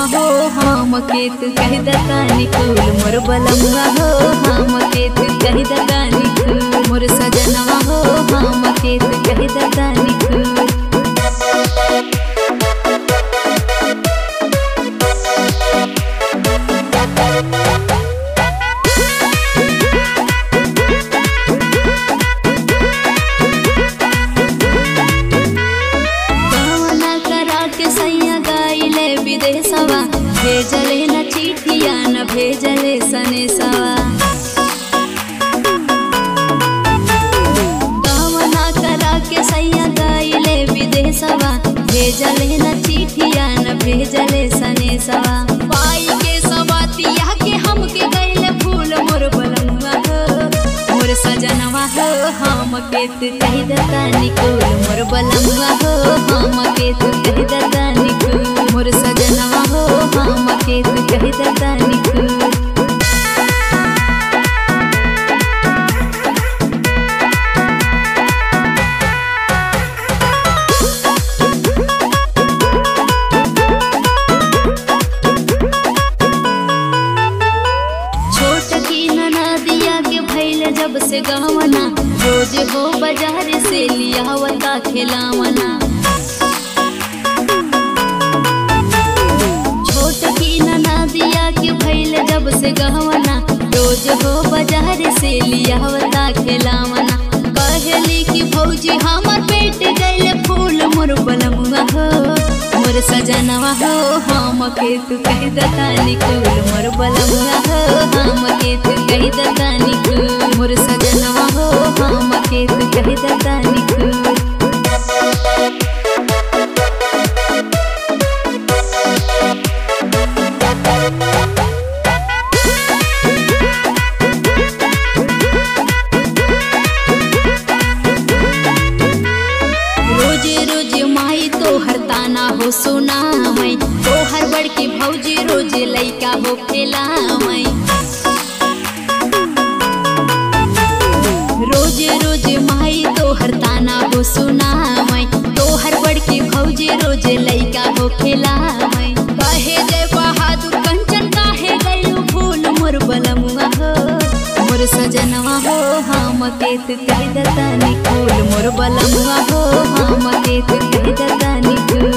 हो हम के तू कह दतानी कुल मोर बलमुआ हो हम के तू कह दतानी कुल मोर सजनवा हो हम के तू कह दतानी कुल कवना करा के सैया गाइले विदेशवा भेजले न चिठिया न भेजले सनेसवा कवना करा के सैया गाइले विदेशवा भेजले न चिठिया न भेजले सनेसवा पाई के सवातिया के हमके गइले फूल मोर बलमुआ हो मोर सजनवा हो हम के तू कह दतानी कुल मोर बलमुआ हो हम के तू कह दतानी कुल मोर सजनवा हो हम के तू कह दतानी कुल छोट की नदिया के भैल जब से गहवना रोज हो बाजार से लियावता खिलावना छोट की नदिया के भैल जब से गहवना रोज हो बाजार से लियावता खिलावना कहली कि भौजी हमर पेट गइले फूल मोर बलमुआ हो मोर सजनवा हो हम के तू कह दतानी कुल मोर बलमुआ हो हम के तू कह दतानी कुल मोर सजनवा हो हम के तू कह दतानी कुल रोजे रोजे माई तोहर ताना हो सुना मैं तोहर बड़के भौजी रोजे लैका हो खेला मैं रोजे रोजे माई तोहर ताना हो सुना मैं तोहर बड़के भौजी रोजे लैका हो खेला मैं कहे जय बहादुर कंचन काहे गइलू फूल मोर बलमुआ हो मोर सजनवा हो हम के तू कह दतानी कुल मोर बलमुआ हो हम के तू कह दतानी कुल